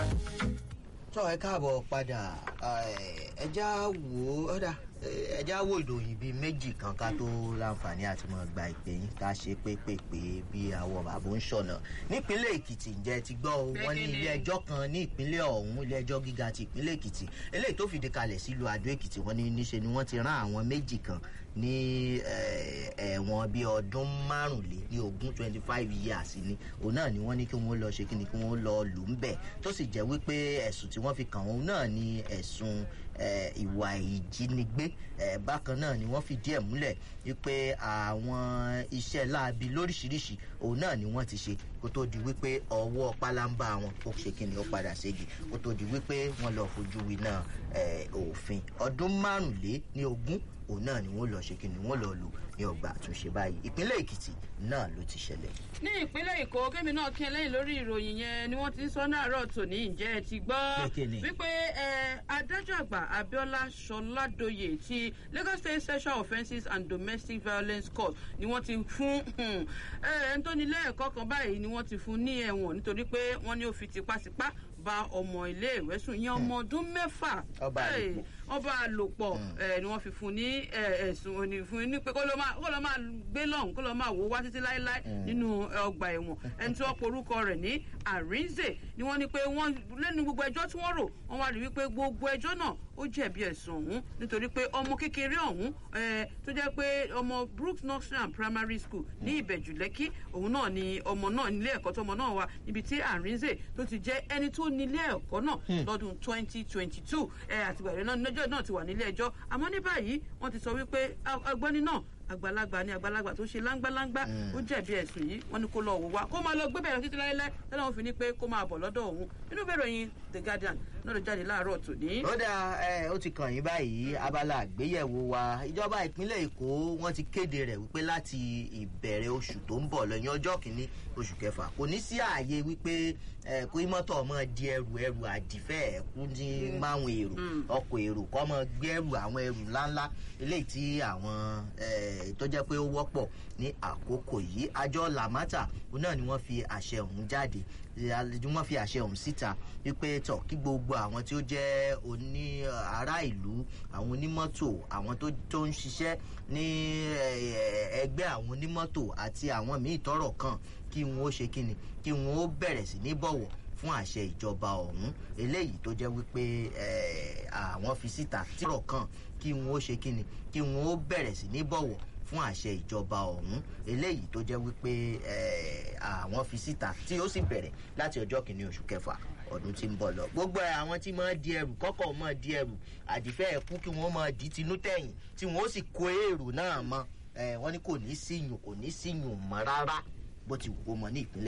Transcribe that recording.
tọ́ ẹ káàbọ̀ padà ẹja wo ọ̀dà ẹja wo ìròyìn bíi méjì kan ká tó láǹfààní àti mọ̀ gba ìpè yín ká ṣe pépèpé bí àwọ̀ bàbá ń ṣọ̀nà nípínlẹ̀ èkìtì ǹjẹ́ ti gbọ́ o wọ́n ní ilé ẹjọ́ kan ní ìpínlẹ̀ ọ̀hún ilé ẹjọ́ gíga ti ìpínlẹ̀ èkìtì eléyìí tó fìdí kalẹ̀ sílùú àdó èkìtì wọ́n ní níṣe ni wọ́n ti rán àwọn méjì kan ní ẹ̀wọ̀n bíi ọdún márùnlé ní ogún twenty five years ni òun náà ni wọ́n ní kí wọ́n lọ ṣe kí ni kí wọ́n lọ lù ń bẹ̀ tó sì jẹ́ wípé ẹ̀sùn tí wọ́n fi kàn wọ́n náà ni ẹ̀sùn ìwà ìjínigbé bákan náà ni wọ́n fi díẹ̀ múlẹ̀ wípé àwọn iṣẹ́ láabi lóríṣiríṣi òun náà ni wọ́n ti ṣe kó tó di wípé ọwọ́ pálábá wọn ó ṣe kí ni ó padà ségi kó tó di wípé wọ́n lọ fojú winá òfin ọdún márùnlé ní ogún òun náà ni wọ́n lọ ṣe kí ni wọ́n lọ lò ní ọgbà àtúnṣe báyìí ìpínlẹ̀ èkìtì náà ló ti ṣẹlẹ̀. ní ìpínlẹ̀ èkó kémi náà kí ẹlẹ́yìn lórí ìròyìn yẹn ni wọ́n ti ń sọ náàárọ̀ tòní ǹjẹ́ ẹ ti gbọ́ wípé adájọ́ àgbà abiola sọládòye ti lagos state sexual offences and domestic violence court ni wọ́n ti fún ẹni tó nílé ẹ̀kọ́ kan báyìí ni wọ́n ti fún ní ẹ̀wọ̀n nítorí pé wọ́n ní ó fi tipátipá bá ọmọ iléèwé sùn yẹn ọmọ ọdún mẹ́fà ọba àlòpọ̀ ni wọ́n fi fún ní ẹ̀sùn òní fún ní pé kó ló máa gbé lọ́hùn kó ló máa wò wá títí láéláé nínú ọgbà ẹ̀wọ̀n ẹni tí wọ́n porúkọ rẹ̀ ní àrínzè ni wọ́n ní pé wọ́n lẹ́nu gbogbo ẹjọ́ tí wọ́n rò wọ́n wá rí wípé gbogbo ẹjọ́ náà ó jẹ̀bi ẹ̀sùn ọ̀hún nítorí pé ọmọ kékeré ọ̀hún tó jẹ́ pé ọmọ brooks nursery and primary school ní ìbẹ̀jù lẹ́kí òun náà ni ọmọ náà nílé ẹ̀kọ́ tọmọ náà wà níbi tí àrínzè tó ti jẹ́ ẹni tó nílé ẹ̀kọ́ náà lọ́dún twenty twenty two àtìgbà ìrẹ́ náà níjọ́ náà ti wà nílé ẹjọ́ àmọ́ ní báyìí wọ́n ti sọ wípé ọgbẹ́ni náà àgbàlagbà ní àgbàlagbà tó ṣe láńgbáláńgbá ó jẹ̀bi ẹ̀sùn yìí wọ́n ní kó lọ wò wá kó máa lọ gbé bẹ̀rẹ̀ títí láéláé tẹ́lẹ̀ wọn fi ní pé kó máa bọ̀ lọ́dọ̀ òun nínú bẹ̀rẹ̀ yín the guardian náà ló jáde láàárọ̀ tòní. ó dà ẹ ó ti kàn yín báyìí abala àgbéyẹ̀wò wa ìjọba ìpínlẹ̀ èkó wọ́n ti kéde rẹ̀ wípé láti ìbẹ̀rẹ̀ oṣù tó ń bọ̀ lọ́yìn ọjọ́ kìíní oṣù kẹfà kò ní sí ààyè wípé kó mọ́tò ọmọ di ẹrù ẹrù àdìfẹ́ ẹ̀kú ní máwọn èrò ọkọ̀ èrò kọ́ mọ gbé ẹrù àwọn ẹrù ńláńlá eléyìí tí àwọn tó jẹ́ pé ó wọ́pọ̀ ní àkókò yìí àjọ lamata náà ni wọ́n fi àṣẹ ọ̀hún jáde wọ́n fi àṣẹ ọ̀hún síta wípé tọ̀ kí gbogbo àwọn tí ó jẹ́ oní ará ìlú àwọn onímọ́tò àwọn tó ń ṣiṣẹ́ ní ẹgbẹ́ àwọn onímọ́tò àti àwọn míì tọrọ kan kí wọn ó ṣe kíni kí wọn ó bẹ̀rẹ̀ sí ní bọ̀wọ̀ fún àṣẹ ìjọba ọ̀hún eléyìí tó jẹ́ wípé àwọn fi síta tírọ̀ kan kí wọn ó ṣe kíni kí wọn ó bẹ̀rẹ̀ sí ní bọ̀wọ̀ fún àṣẹ ìjọba ọ̀hún eléyìí tó jẹ́ wípé àwọn fi síta tí ó sì bẹ̀rẹ̀ láti ọjọ́ kìíní oṣù kẹfà ọdún tí ń bọ̀ lọ. gbogbo àwọn tí máa di ẹrù kọ́kọ́ máa di ẹrù àdìfẹ́ ẹ̀kú kí wọ́n máa di tinú tẹ̀yìn tí wọ́n ó sì kó èrò náà mọ́ wọ́n ní kò ní síyùn kò ní síyùn mọ́ rárá bó ti wù kó mọ ní ìpínlẹ̀